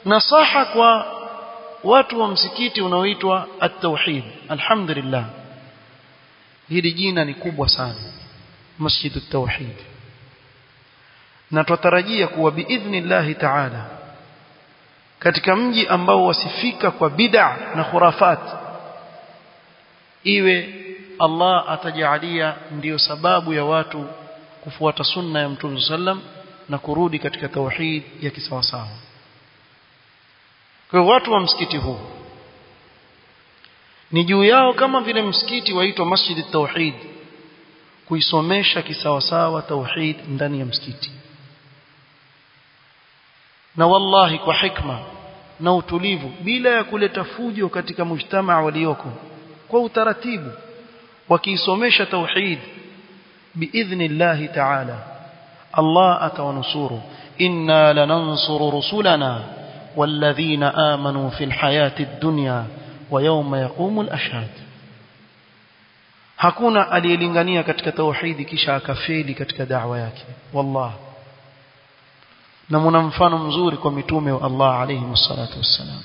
nasaha kwa watu wa msikiti unaoitwa at-tauhid alhamdulillah hili jina ni kubwa sana masjid at-tauhid na tutarajia kuwa biidhnillahi ta'ala katika mji ambao wasifika kwa bid'a na khurafat iwe Allah atajalia ndiyo sababu ya watu kufuata sunna ya Mtume sallam na kurudi katika tauhid ya kisawasawa kwa watu wa msikiti huu ni juu yao kama vile msikiti waitwa Masjid Tauhid kuisomesha kisawasawa tauhid ndani ya msikiti na wallahi kwa hikma na utulivu bila ya kuleta fujo katika mujtamaa walioko kwa utaratibu wakiisomesha tauhid biidhnillahi ta'ala Allah atawanusuru inna lanansuru rusulana والذين آمنوا في الحياة الدنيا ويوم يقوم الأشهاد hakuna aliyelingania katika tauhidi kisha akafeli katika da'wa yake wallah na mna mfano mzuri kwa mitume wa Allah alayhi wassalatu wassalam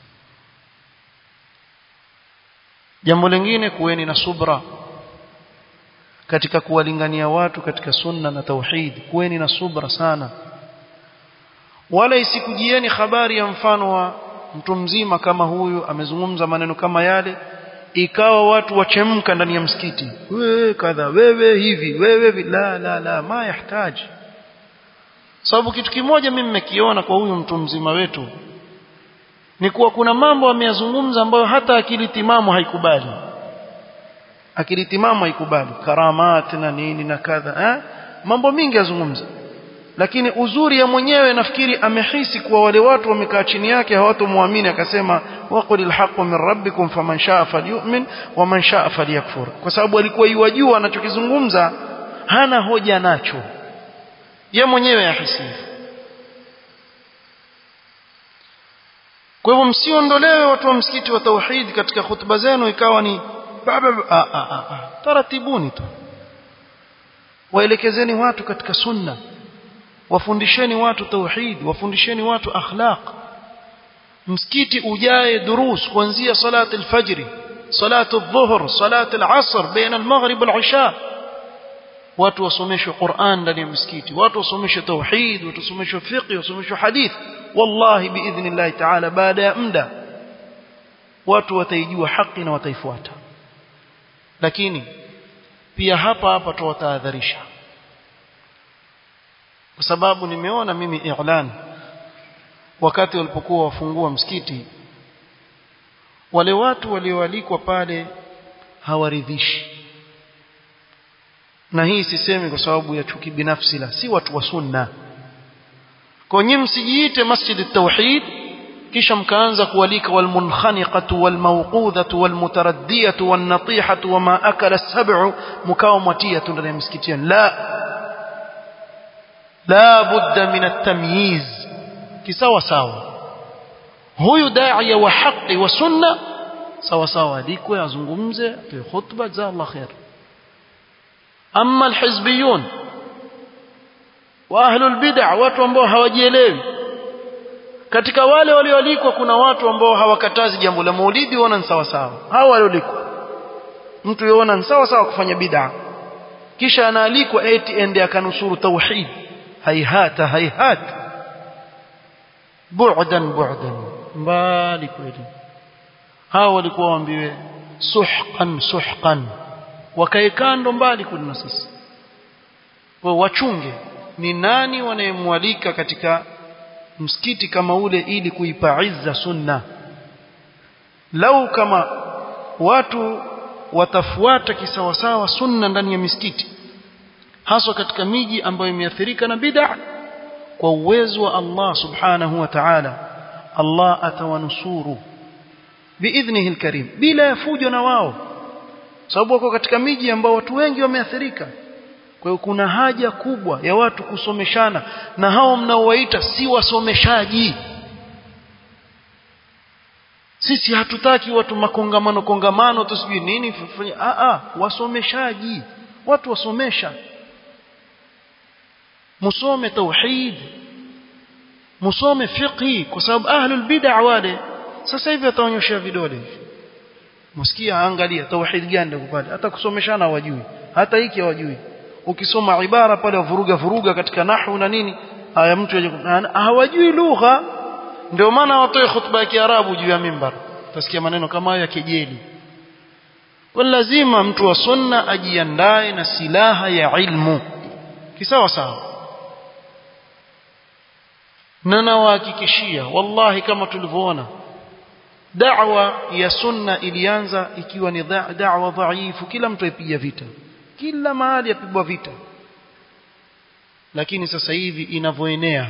jambo lingine kuweni na subra katika kuwalingania watu katika sunna na tauhid kuweni na subra sana wala isikujieni habari ya mfano wa mtu mzima kama huyu amezungumza maneno kama yale ikawa watu wachemka ndani ya msikiti wewe kadha wewe hivi wewe hivi la la la ma yahitaji sababu kitu kimoja mimi nimekiona kwa huyu mtu mzima wetu ni kuwa kuna mambo ameyazungumza ambayo hata akili timamu haikubali akili timamu haikubali karamat na nini na kadha eh? mambo mingi yazungumza lakini uzuri ya mwenyewe nafikiri amehisi kuwa wale watu wamekaa chini yake hawatomwamini akasema waqulil haqqu min rabbikum faman shaa falyu'min wa man shaa falyakfur kwa sababu alikuwa yuwajua anachokizungumza hana hoja nacho ye mwenyewe yahisi kwa hivyo msiondolewe watu wa msikiti wa tauhid katika hutuba zenu ikawa ni baba a a a, a. taratibuni tu waelekezeni watu katika sunna wafundisheni watu tauhid wafundisheni watu akhlaq msikiti ujae durus kuanzia salati alfajr salatu adh-dhuhr salatu al-asr baina al-maghrib wal-isha watu wasomeshwe Qur'an ndani ya msikiti watu wasomeshwe tauhid watu wasomeshwe fiqh wasomeshwe hadith wallahi biidhnillah ta'ala baada ya muda watu wataijua haki na wataifuata lakini pia hapa hapa tuwatahadharisha kwa sababu nimeona mimi i'lan wakati walipokuwa wafungua msikiti wale watu walioalikwa pale hawaridhishi na hii sisemi kwa sababu ya chuki binafsi la si watu wa sunna kwa nyinyi msijiite masjid at-tauhid kisha mkaanza kualika walmunkhaniqatu walmawqudhatu walmutaraddiyatu wannatihatu wama akala as-sab'u mkao mwatia tu ndani ya msikiti la la budda min at-tamyiz kisawa sawa huyu da'iya wa haqi wa sunna sawa sawa alikwe azungumze atoe khutba za Allah khair amma alhizbiyun wa ahlul bid'ah watu ambao hawajielewi katika wale walioalikwa kuna watu ambao hawakatazi jambo la maulidi wana sawa sawa hao walioalikwa mtu yona sawa sawa kufanya bid'ah kisha anaalikwa eti ende akanusuru tauhid haihata haihata bu'dan bu'dan mbali kweli hao walikuwa waambiwe suhqan suhqan wakae kando mbali kuna sisi kwa wachunge ni nani wanayemwalika katika msikiti kama ule ili kuipa izza sunna lau kama watu watafuata kisawasawa sunna ndani ya misikiti haswa katika miji ambayo imeathirika na bid'a kwa uwezo wa Allah subhanahu wa ta'ala Allah atawanusuru biidhnihi alkarim bila ya fujo na wao sababu wako katika miji ambao watu wengi wameathirika kwa hiyo kuna haja kubwa ya watu kusomeshana na hao mnaowaita si wasomeshaji sisi hatutaki watu makongamano kongamano tusijui nini a a wasomeshaji watu wasomesha musome tauhid musome fiqhi kwa sababu ahlul bid'a wale sasa hivi ataonyesha vidole hivi msikia angalia tauhid gani ndio pale hata kusomeshana hawajui hata hiki hawajui ukisoma ibara pale wavuruga vuruga katika nahwu na nini haya mtu hawajui lugha ndio maana watoe khutba ya Kiarabu juu ya mimbar utasikia maneno kama hayo ya kejeli kwa lazima mtu wa sunna ajiandae na silaha ya ilmu kisawa sawa na nawahakikishia wallahi kama tulivyoona da'wa ya sunna ilianza ikiwa ni da'wa dhaifu kila mtu aipiga vita kila mahali yapigwa vita lakini sasa hivi inavyoenea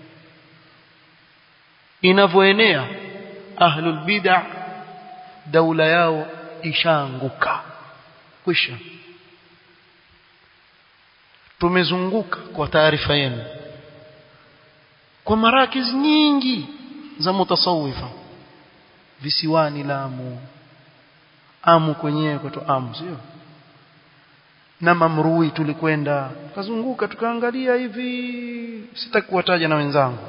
inavyoenea ahlul bid'ah daula yao ishaanguka kwisha tumezunguka kwa taarifa yenu kwa marakizi nyingi za mutasawifa visiwani Lamu Amu kwenyewe kwetu Amu sio na Mamrui tulikwenda tukazunguka tukaangalia hivi sitaki kuwataja na wenzangu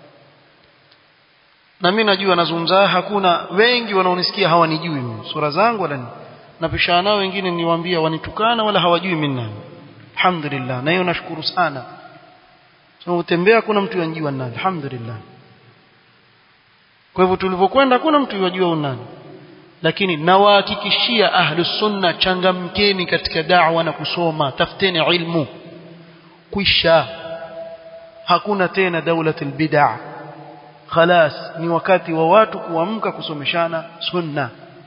na mimi najua nazungumza hakuna wengi wanaonisikia hawanijui mimi sura zangu wala napishana nao wengine niwaambia wanitukana wala hawajui mimi nani alhamdulillah na hiyo nashukuru sana so utembea kuna mtu yanjua nani alhamdulillah kwa hivyo tulivyokwenda hakuna mtu yajua nani lakini nawahakikishia ahlus sunna changamkeni katika da'wa na kusoma tafuteni ilmu kwisha hakuna tena daulatul bid'ah khalas ni wakati wa watu kuamka kusomeshana sunna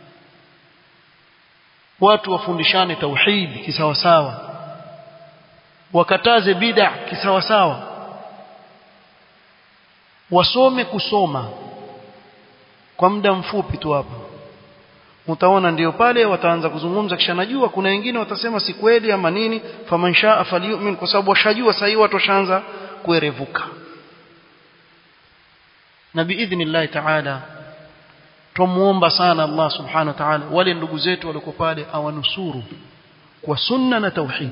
watu wafundishane tauhid kisawasawa wakataze bid'a kisawasawa wasome kusoma kwa muda mfupi tu hapa utaona ndio pale wataanza kuzungumza kisha najua kuna wengine watasema si kweli ama nini faman shaa falyu'min kwa sababu washajua sasa watu washaanza kuerevuka na biidhnillah ta'ala tumuomba sana Allah subhanahu wa ta'ala wale ndugu zetu walio pale awanusuru kwa sunna na tauhid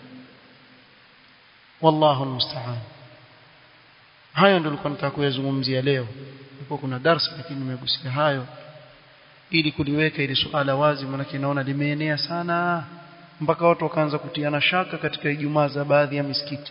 wallahu almusta'an hayo ndio nilikuwa nataka kuyazungumzia leo ndipo kuna darasa lakini nimegusia hayo ili kuliweka ili suala wazi maana naona limeenea sana mpaka watu wakaanza kutiana shaka katika Ijumaa za baadhi ya misikiti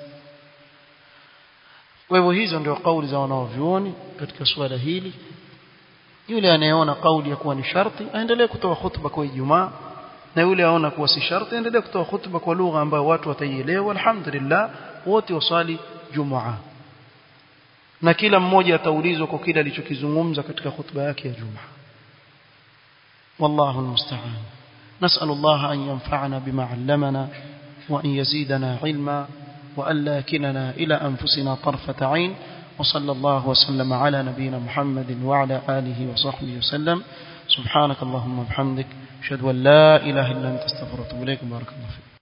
kwa hivyo hizo ndio kauli za wanaovyuoni katika suala hili yule anayeona kauli ya kuwa ni sharti aendelee kutoa hutuba kwa Ijumaa na yule aona kuwa si sharti aendelee kutoa hutuba kwa lugha ambayo watu wataielewa alhamdulillah wote wasali jumaa na kila mmoja ataulizwa kwa kile alichokizungumza katika hutuba yake ya jumaa والله المستعان نسأل الله أن ينفعنا بما علمنا وأن يزيدنا علما وأن لا كلنا إلى أنفسنا طرفة عين وصلى الله وسلم على نبينا محمد وعلى آله وصحبه وسلم سبحانك اللهم وبحمدك أشهد أن لا إله إلا أنت استغفرك وأتوب إليك بارك الله فيك